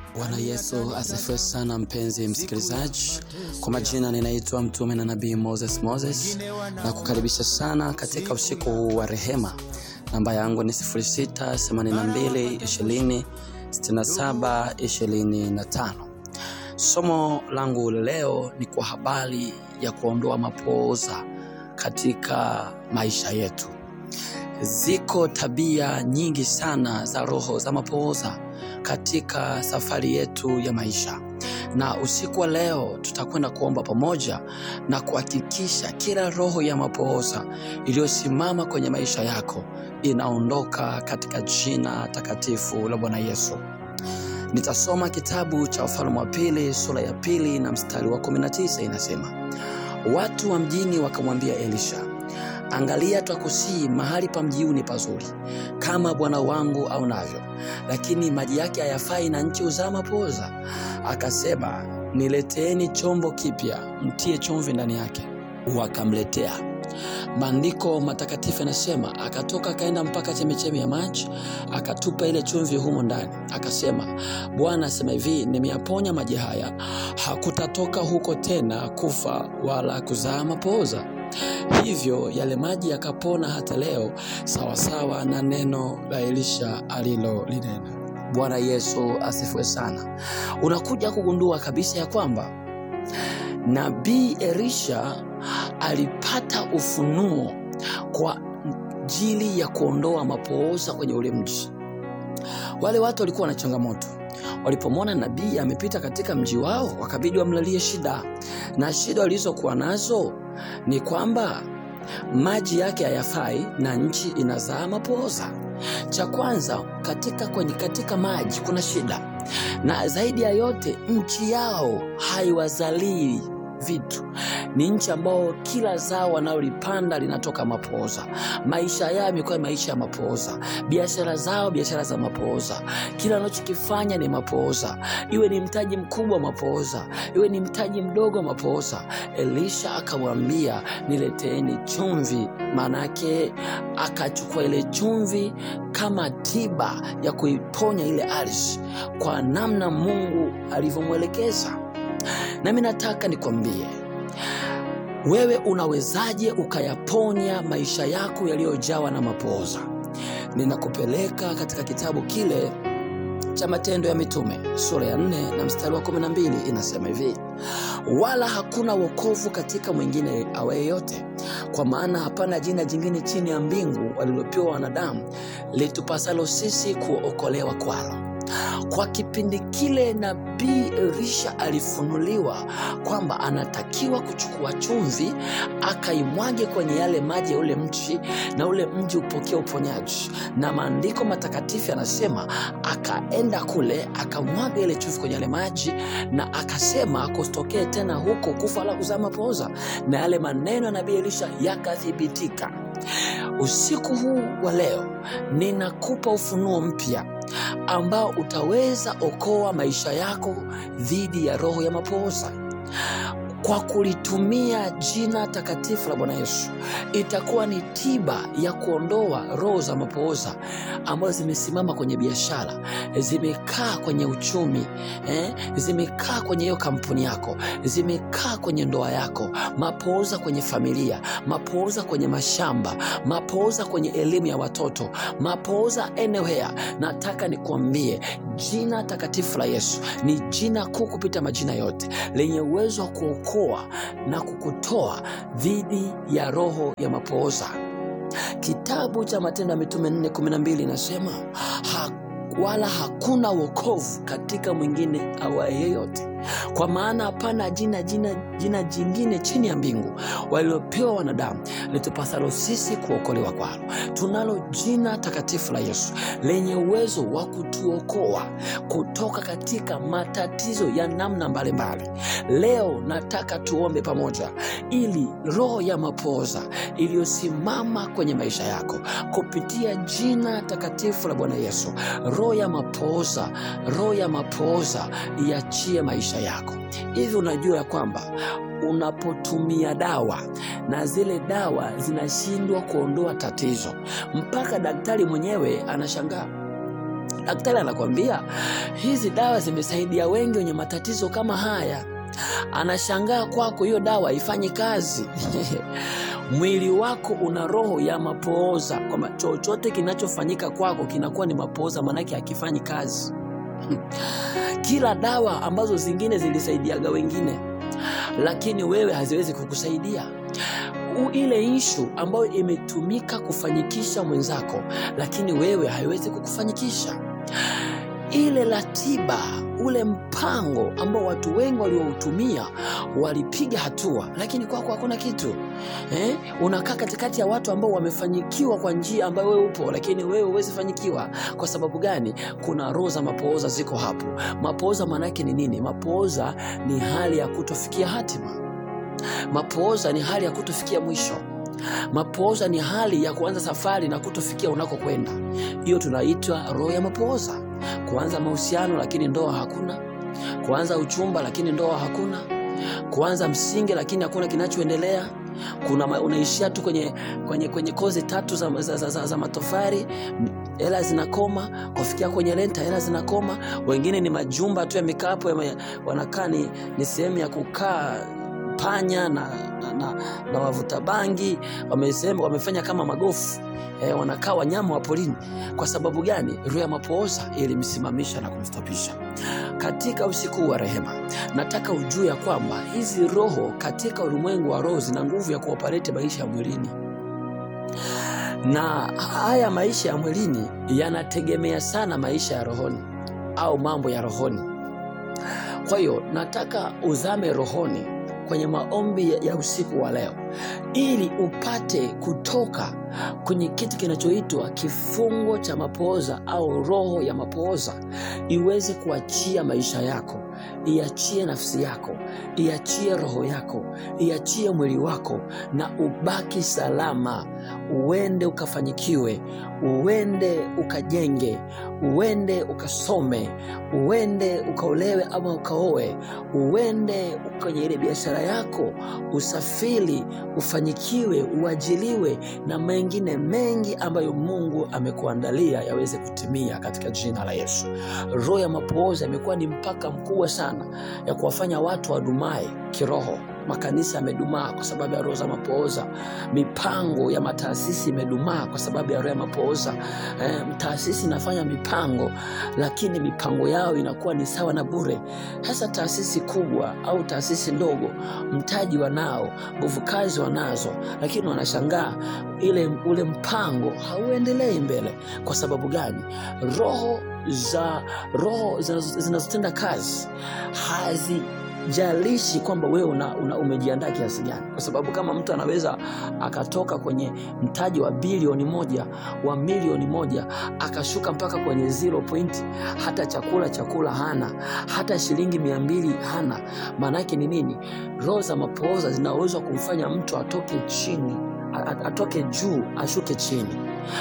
Bwana Yesu asifiwe sana, mpenzi msikilizaji. Kwa majina ninaitwa mtume na nabii Moses Moses, na kukaribisha sana katika usiku huu wa rehema. Namba yangu ni 0682206725. Somo langu leo ni kwa habari ya kuondoa mapooza katika maisha yetu. Ziko tabia nyingi sana za roho za mapooza katika safari yetu ya maisha, na usiku wa leo tutakwenda kuomba pamoja na kuhakikisha kila roho ya mapooza iliyosimama kwenye maisha yako inaondoka katika jina takatifu la Bwana Yesu. Nitasoma kitabu cha Wafalme wa Pili sura ya pili na mstari wa 19, inasema watu wa mjini wakamwambia Elisha, Angalia, twakusii mahali pa mjiuni pazuri, kama bwana wangu aonavyo, lakini maji yake hayafai, na nchi huzaa mapooza. Akasema, nileteeni chombo kipya, mtie chumvi ndani yake. Wakamletea. Maandiko matakatifu yanasema, akatoka akaenda mpaka chemichemi ya maji, akatupa ile chumvi humo ndani, akasema, Bwana asema hivi, nimeyaponya maji haya, hakutatoka huko tena kufa wala kuzaa mapooza. Hivyo yale maji yakapona hata leo, sawasawa na neno la Elisha alilolinena. Bwana Yesu asifiwe sana. Unakuja kugundua kabisa ya kwamba nabii Elisha alipata ufunuo kwa ajili ya kuondoa mapooza kwenye ule mji. Wale watu walikuwa na changamoto Walipomwona nabii amepita katika mji wao, wakabidi wamlalie shida, na shida walizokuwa nazo ni kwamba maji yake hayafai na nchi inazaa mapooza. Cha kwanza katika, kwenye katika maji kuna shida, na zaidi ya yote nchi yao haiwazalii vitu ni nchi ambao kila zao wanalolipanda linatoka mapooza. Maisha yao yamekuwa maisha ya mapooza, biashara zao biashara za mapooza, kila wanachokifanya ni mapooza, iwe ni mtaji mkubwa mapooza, iwe ni mtaji mdogo mapooza. Elisha akamwambia nileteeni chumvi, maanake akachukua ile chumvi kama tiba ya kuiponya ile ardhi kwa namna Mungu alivyomwelekeza. Nami nataka nikwambie wewe, unawezaje ukayaponya maisha yako yaliyojawa na mapooza? Ninakupeleka katika kitabu kile cha Matendo ya Mitume sura ya 4 na mstari wa 12, inasema hivi: wala hakuna wokovu katika mwingine awaye yote, kwa maana hapana jina jingine chini ya mbingu walilopewa wanadamu litupasalo sisi kuokolewa kwalo. Kwa kipindi kile nabii Elisha alifunuliwa kwamba anatakiwa kuchukua chumvi akaimwage kwenye yale maji ya ule mji na ule mji upokea uponyaji, na maandiko matakatifu yanasema akaenda kule akamwaga ile chumvi kwenye yale maji, na akasema kusitokee tena huko kufa wala kuzaa mapooza, na yale maneno ya nabii Elisha yakathibitika. Usiku huu wa leo ninakupa ufunuo mpya ambao utaweza okoa maisha yako dhidi ya roho ya mapooza kwa kulitumia jina takatifu la Bwana Yesu. Itakuwa ni tiba ya kuondoa roho za mapooza ambazo zimesimama kwenye biashara, zimekaa kwenye uchumi eh, zimekaa kwenye hiyo kampuni yako, zimekaa kwenye ndoa yako, mapooza kwenye familia, mapooza kwenye mashamba, mapooza kwenye elimu ya watoto, mapooza anywhere. Nataka nikuambie jina takatifu la Yesu ni jina kuu kupita majina yote, lenye uwezo wa kuokoa na kukutoa dhidi ya roho ya mapooza. Kitabu cha Matendo ya Mitume 4:12 inasema ha, wala hakuna wokovu katika mwingine awaye yeyote, kwa maana hapana jina jina jina jingine chini ya mbingu waliopewa wanadamu litupasalo sisi kuokolewa kwalo. Tunalo jina takatifu la Yesu lenye uwezo wa kutuokoa kutoka katika matatizo ya namna mbalimbali. Leo nataka tuombe pamoja, ili roho ya mapooza iliyosimama kwenye maisha yako kupitia jina takatifu la Bwana Yesu, roho ya mapooza, roho ya mapooza iachie maisha yako. Hivi unajua ya kwamba unapotumia dawa na zile dawa zinashindwa kuondoa tatizo, mpaka daktari mwenyewe anashangaa daktari anakwambia hizi dawa zimesaidia wengi wenye matatizo kama haya anashangaa kwako hiyo dawa haifanyi kazi mwili wako una roho ya mapooza kwamba chochote kinachofanyika kwako kinakuwa ni mapooza maanake hakifanyi kazi kila dawa ambazo zingine zilisaidiaga wengine lakini wewe haziwezi kukusaidia U- ile ishu ambayo imetumika kufanyikisha mwenzako lakini wewe haiwezi kukufanyikisha ile ratiba ule mpango ambao watu wengi walioutumia walipiga hatua lakini kwako hakuna kitu eh? unakaa katikati ya watu ambao wamefanyikiwa kwa njia ambayo wewe upo lakini wewe huwezi fanyikiwa kwa sababu gani kuna roho za mapooza ziko hapo mapooza maanaake ni nini mapooza ni hali ya kutofikia hatima mapooza ni hali ya kutofikia mwisho mapooza ni hali ya kuanza safari na kutofikia unakokwenda hiyo tunaitwa roho ya mapooza kuanza mahusiano lakini ndoa hakuna kuanza uchumba lakini ndoa hakuna kuanza msingi lakini hakuna kinachoendelea kuna ma- unaishia tu kwenye, kwenye, kwenye kozi tatu za, za, za, za, za matofari M- hela zinakoma kufikia kwenye renta hela zinakoma wengine ni majumba tu yamekaa hapo yame- wanakaa ni, ni sehemu ya kukaa panya na, na, na, na wavuta bangi wamesema, wamefanya kama magofu e, wanakaa wanyama wa porini kwa sababu gani roho ya mapooza ilimsimamisha na kumstopisha katika usiku wa rehema nataka ujue ya kwamba hizi roho katika ulimwengu wa roho zina nguvu ya kuopareti maisha ya mwilini na haya maisha ya mwilini yanategemea sana maisha ya rohoni au mambo ya rohoni kwa hiyo nataka uzame rohoni kwenye maombi ya- ya usiku wa leo ili upate kutoka kwenye kitu kinachoitwa kifungo cha mapooza au roho ya mapooza iweze kuachia maisha yako iachie nafsi yako iachie roho yako iachie mwili wako na ubaki salama uende ukafanyikiwe uende ukajenge uende ukasome uende ukaolewe ama ukaoe uende kwenye ile biashara yako usafiri ufanyikiwe uajiliwe na mengine mengi ambayo mungu amekuandalia yaweze kutimia katika jina la yesu roho ya mapooza imekuwa ni mpaka mkubwa sana ya kuwafanya watu wadumae kiroho makanisa yamedumaa kwa sababu ya roho za mapooza mipango ya mataasisi imedumaa kwa sababu ya roho ya mapooza eh, taasisi inafanya mipango lakini mipango yao inakuwa ni sawa na bure hasa taasisi kubwa au taasisi ndogo mtaji wanao nguvu kazi wanazo lakini wanashangaa ile ule mpango hauendelei mbele kwa sababu gani roho za roho zinazo- zinazotenda kazi hazi jalishi kwamba wewe una, una umejiandaa kiasi gani kwa sababu kama mtu anaweza akatoka kwenye mtaji wa bilioni moja wa milioni moja akashuka mpaka kwenye zero point hata chakula chakula hana hata shilingi mia mbili hana maanaake ni nini roho za mapooza zinaweza kumfanya mtu atoke chini a- a- atoke juu ashuke chini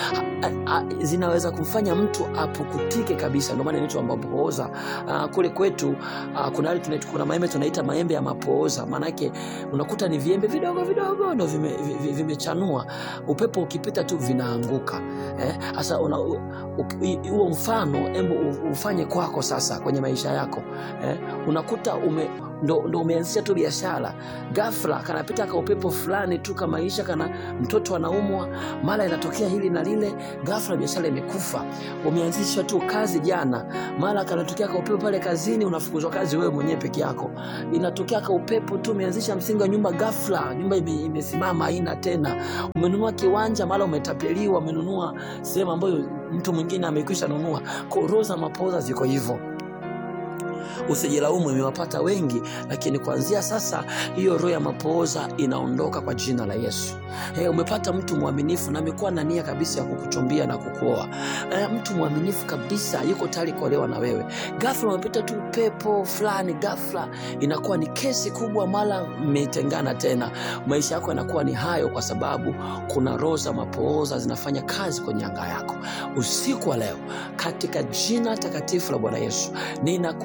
A- a- zinaweza kumfanya mtu apukutike kabisa ndio maana inaitwa mapooza uh, kule kwetu uh, kuna, hali tunaita- kuna maembe tunaita maembe ya mapooza maanake unakuta ni viembe vidogo vidogo ndo vimechanua vime, vi- vimechanua. upepo ukipita tu vinaanguka hasa eh, una- u- u- i- huo mfano embo u- ufanye kwako sasa kwenye maisha yako eh, unakuta ume ndo, ndo umeanzisha tu biashara gafla kanapita ka upepo fulani tu kamaisha kana mtoto anaumwa mara inatokea hili na lile gafla biashara imekufa umeanzisha tu kazi jana mara kanatokea ka upepo pale kazini unafukuzwa kazi wewe mwenyewe peke yako inatokea ka upepo tu umeanzisha msingi wa nyumba gafla nyumba ime- imesimama haina tena umenunua kiwanja mara umetapeliwa umenunua sehemu ambayo mtu mwingine amekwisha nunua Kwa roho za mapooza ziko hivyo usijilaumu imewapata wengi lakini kuanzia sasa hiyo roho ya mapooza inaondoka kwa jina la yesu hey, umepata mtu mwaminifu na amekuwa na nia kabisa ya kukuchumbia na kukuoa eh, mtu mwaminifu kabisa yuko tayari kuolewa na wewe gafla umepita tu pepo fulani gafla inakuwa ni kesi kubwa mara mmetengana tena maisha yako yanakuwa ni hayo kwa sababu kuna roho za mapooza zinafanya kazi kwenye anga yako usiku wa leo katika jina takatifu la bwana yesu ninakuombea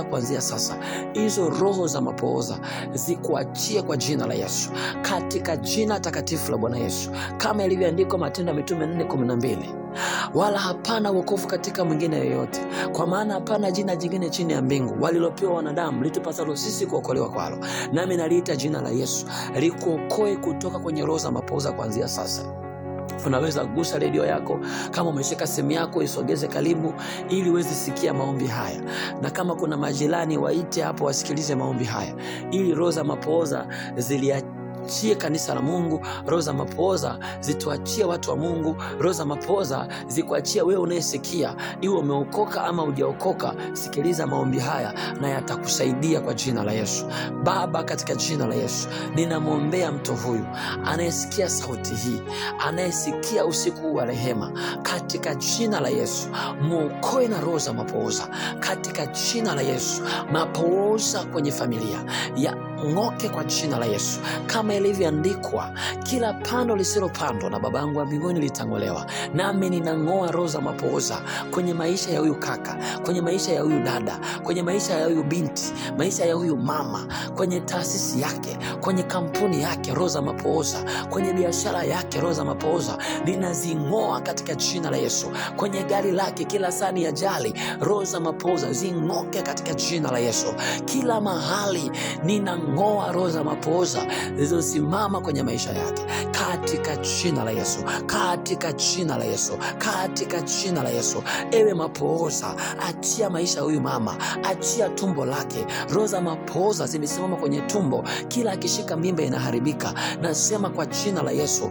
ninaombea kuanzia sasa, hizo roho za mapooza zikuachie kwa jina la Yesu, katika jina takatifu la Bwana Yesu, kama ilivyoandikwa Matendo ya Mitume 4:12 wala hapana wokovu katika mwingine yoyote, kwa maana hapana jina jingine chini ya mbingu walilopewa wanadamu litupasalo sisi kuokolewa kwalo. Nami naliita jina la Yesu likuokoe kutoka kwenye roho za mapooza kuanzia sasa. Unaweza gusa redio yako, kama umeshika simu yako isogeze karibu, ili uweze sikia maombi haya, na kama kuna majirani waite hapo wasikilize maombi haya, ili roho za mapooza zilia chie kanisa la Mungu. Roho za mapooza zituachie watu wa Mungu. Roho za mapooza zikuachia wewe unayesikia, iwe umeokoka ama hujaokoka. Sikiliza maombi haya na yatakusaidia kwa jina la Yesu. Baba, katika jina la Yesu ninamwombea mtu huyu anayesikia sauti hii, anayesikia usiku wa rehema, katika jina la Yesu mwokoe na roho za mapooza, katika jina la Yesu. Mapooza kwenye familia ya ng'oke kwa jina la Yesu, kama ilivyoandikwa, kila pando lisilopandwa na Babangu wa mbinguni litang'olewa. Nami ninang'oa roho za mapooza kwenye maisha ya huyu kaka, kwenye maisha ya huyu dada, kwenye maisha ya huyu binti, maisha ya huyu mama, kwenye taasisi yake, kwenye kampuni yake, roho za mapooza, kwenye biashara yake, roho za mapooza ninazing'oa katika jina la Yesu. Kwenye gari lake, kila sani ya jali, roho za mapooza zing'oke katika jina la Yesu. Kila mahali nina ng'oa roho za mapooza zilizosimama kwenye maisha yake katika jina la Yesu, katika jina la Yesu, katika jina la Yesu. Ewe mapooza, achia maisha ya huyu mama, achia tumbo lake. Roho za mapooza zimesimama kwenye tumbo, kila akishika mimba inaharibika. Nasema kwa jina la Yesu,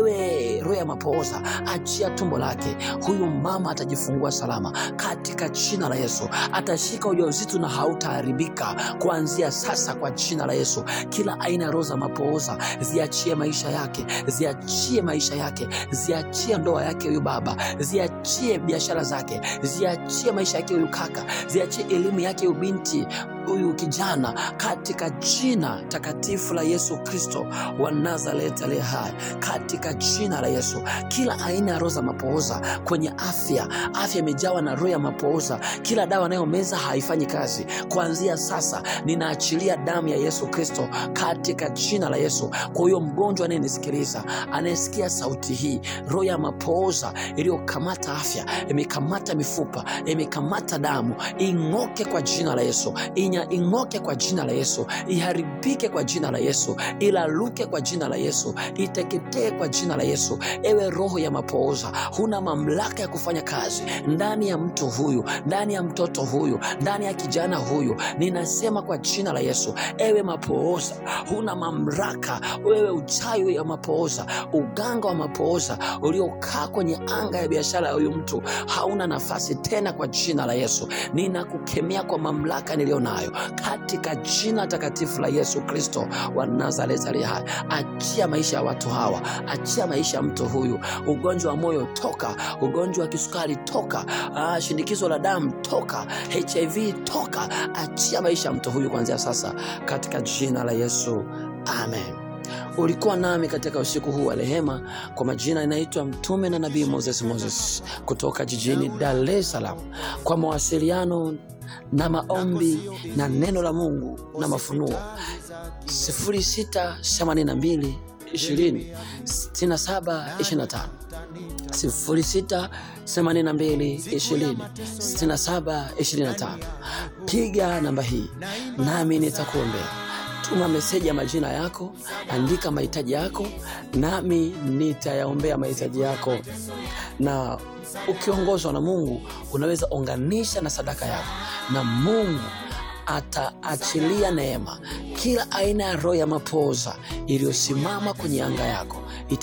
ewe roho ya mapooza, achia tumbo lake. Huyu mama atajifungua salama katika jina la Yesu, atashika ujauzito na hautaharibika kuanzia sasa kwa jina la Yesu. Kila aina ya roho za mapooza ziachie maisha yake, ziachie maisha yake, ziachie ndoa yake huyu baba, ziachie biashara zake, ziachie maisha yake huyu kaka, ziachie elimu yake huyu binti huyu kijana katika jina takatifu la Yesu Kristo wa Nazareti aliye hai, katika jina la Yesu. Kila aina ya roho za mapooza kwenye afya, afya imejawa na roho ya mapooza. Kila dawa anayomeza haifanyi kazi, kuanzia sasa ninaachilia damu ya Yesu Kristo katika jina la Yesu. Kwa huyo mgonjwa anayenisikiliza, anayesikia sauti hii, roho ya mapooza iliyokamata afya, imekamata mifupa, imekamata damu, ing'oke kwa jina la Yesu inya ing'oke kwa jina la Yesu, iharibike kwa jina la Yesu, ilaluke kwa jina la Yesu, iteketee kwa jina la Yesu. Ewe roho ya mapooza, huna mamlaka ya kufanya kazi ndani ya mtu huyu, ndani ya mtoto huyu, ndani ya kijana huyu, ninasema kwa jina la Yesu. Ewe mapooza, huna mamlaka. Wewe uchawi ya mapooza, uganga wa mapooza uliokaa kwenye anga ya biashara ya huyu mtu, hauna nafasi tena kwa jina la Yesu. Ninakukemea kwa mamlaka niliyo nayo katika jina takatifu la Yesu Kristo wa Nazareti aliye hai. Achia maisha ya watu hawa, achia maisha ya mtu huyu. Ugonjwa wa moyo toka, ugonjwa wa kisukari toka, ah, shinikizo la damu toka, HIV toka. Achia maisha ya mtu huyu kuanzia sasa katika jina la Yesu, amen. Ulikuwa nami katika usiku huu wa rehema. Kwa majina inaitwa Mtume na Nabii Moses Moses kutoka jijini Dar es Salaam. Kwa mawasiliano na maombi na neno la Mungu na mafunuo 0682 20 67 25 0682 20 67 25. Piga namba hii nami nitakuombea. Tuma meseji ya majina yako, andika mahitaji yako, nami nitayaombea mahitaji yako. Na ukiongozwa na Mungu, unaweza unganisha na sadaka yako, na Mungu ataachilia neema. Kila aina ya roho ya mapooza iliyosimama kwenye anga yako